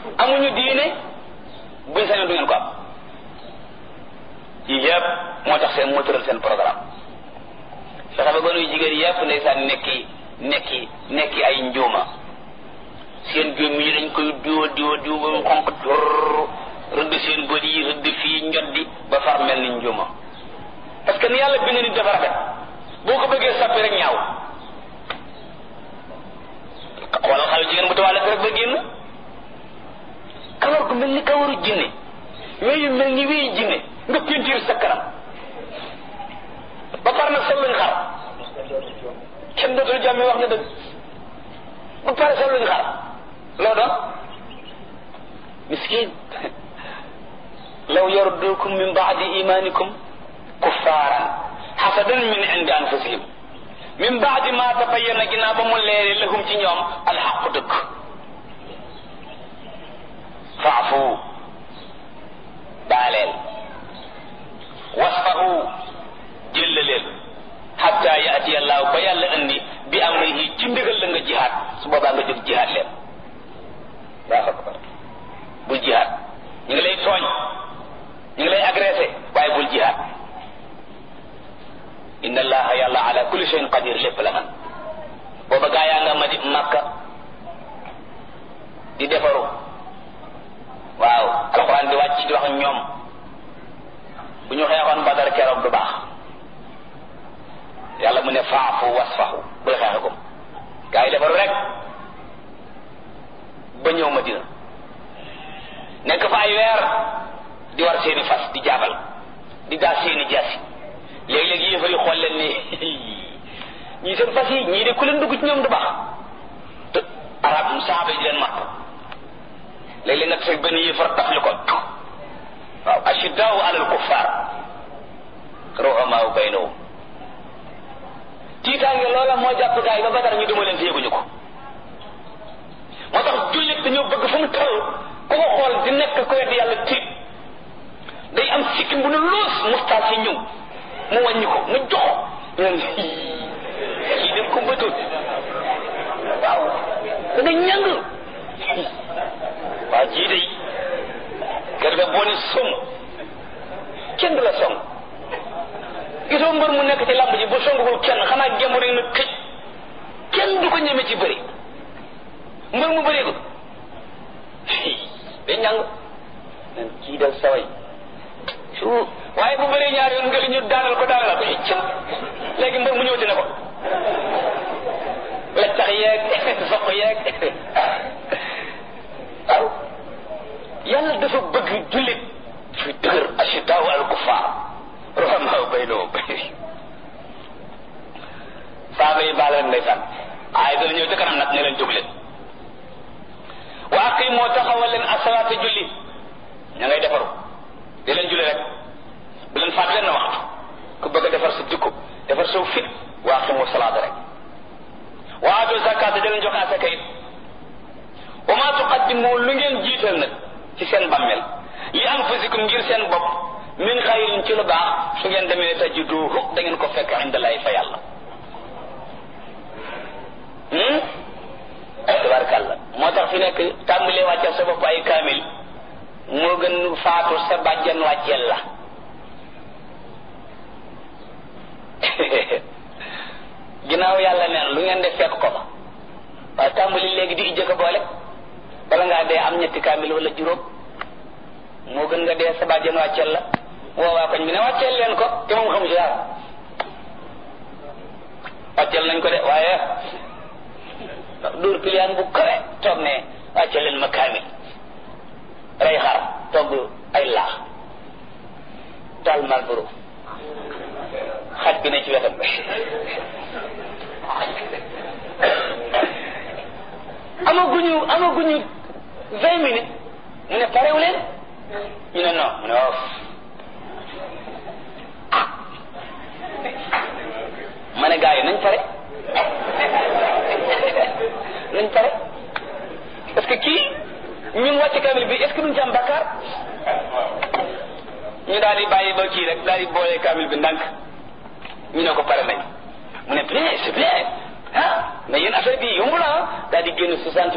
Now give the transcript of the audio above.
amuñu diine buñ sañoon du ngeen ko am yii yëpp moo tax seen moo tëral seen programme fexe ba gënuy jigéen yëpp ndeysaan nekki nekki nekki ay njuuma seen gémm yi dañ koy diwa diwa diwa ba mu xonq tur rëdd seen bët yi rëdd fii njoddi ba far mel ni njuuma parce que ni yàlla bind nit dafa rafet boo ko bëggee soppi rek ñaaw xoolal xale jigéen bu tawaale rek ba génn kawar gu mel ni kawaru jinne weyu mel ni weyu jinne nga pentiir sa kanam ba pare nag sol luñ xar kenn dootul jàmmi wax na dëgg ba pare sol luñ xar loo doon miskin law yardukum min baadi imanikum kuffaaran xasadan min indi anfusihim min baadi ma tabayyana ginnaaw ba mu leere lahum ci ñoom alxaqu dëgg faafu baaleel wasfahu jëllaleel xatta yaati allahu ba yàlla andi bi amrihi ci ndigal la nga jihaad su boobaa nga jóg jihaad leen daa akbar bul jihaad ñu ngi lay tooñ ñu ngi lay agressé waaye bul jihaad inna allaha yàlla ala kulli shay'in qadir lépp la man booba gaa yaa nga ma di makka di defaru waaw alquran di wàcc di wax ak ñoom bu ñu xeexoon badar keroog du baax yàlla mu ne faafu wasfahu bul xeexe ko gaa yi defaru rek ba ñëw madina nekk fa ay weer di war seeni fas di jaabal di daal seeni jaasi léeg-léeg yéefar yi xool leen ni ñii seen fas yi ñii de ku leen dugg ci ñoom du baax te arab saaba yi di leen matt léeg-léeg nga fekk benn yéefar tafli ko waaw ashiddaau alal kuffar ruhamaau baynahum tiitaange loola moo jàpp gaa yi ba badar ñu duma leen te yëguñu ko moo tax jullit dañoo bëgg fu mu toll ku ko xool di nekk ko wedd yàlla tiit day am sikkim bu nu loos mustaas yi ñëw mu wàññi ko mu jox ñun kii dem ko bëtul waaw da nga ñàng waaw jii day kër ga boo ne som kenn du la song gisoo mbër mu nekk ci làmb ji bu songagul kenn xanaa gemb rek na këj kenn du ko ñeme ci bëri mbër mu bëree ko day ñàng nen kii dal saway su waaye bu bëree ñaar yoon nga li ñu daanal ko daanal ko ci léegi mbër mu ñëwti ne ko la tax yeeg soq yeeg waaw yàlla dafa bëgg jullit fi dëgër ashidaaw al kufaar rohamaaw baynahum saaba yi baal leen ndeysaan waaye dana ñëw ca kanam nag ne leen jóg leen wa aqimoo taxawal leen asalaata julli ña ngay defaru di leen julli rek bu leen faat leen na waxtu ku bëgg a defar sa jikko defar sa fit wa aqimoo salaata rek wa aatu zakaata di leen joxe asaka it wa ma tuqaddimu lu ngeen jiital nag ci seen bammel li anfusikum ngir seen bopp min xayrin ci lu baax su ngeen demee tajiduhu da ngeen ko fekk indalaay fa yàlla tabarkàlla moo tax fi nekk tàmbalee wàcceel sa bopp ay kaamil moo gën faatu sa bàjjan wàcceel la ginnaaw yàlla neen lu ngeen def fekk ko fa waaye tàmbali léegi di ijjëkk boole bala ngaa dee am ñetti kaamil wala juróom moo gën nga dee sa bàjjan wàcceel la woowaa koñ bi ne wàcceel leen ko te moom xamu ci dara wàcceel nañ ko de waaye dóor piliyaan bu kawe toog ne wàcceel leen ma kaamil rey xar togg ay laax taal malboro xaj bi ne ci wetam amaguñu amaguñu vingt minutes mu ne parewu leen ñu ne non mu ne waaw ma ne gars yi nañ pare nañ pare parce que kii ñun wàcc kamil bi est-ce que duñ ci am bakkaar ñu daal di bàyyi ba kii rek daal di boole kamil bi ndànk ñu ne ko pare nañ mu ne bien c'est bien ah mais yéen affaire bi yomb la daal di génn soixante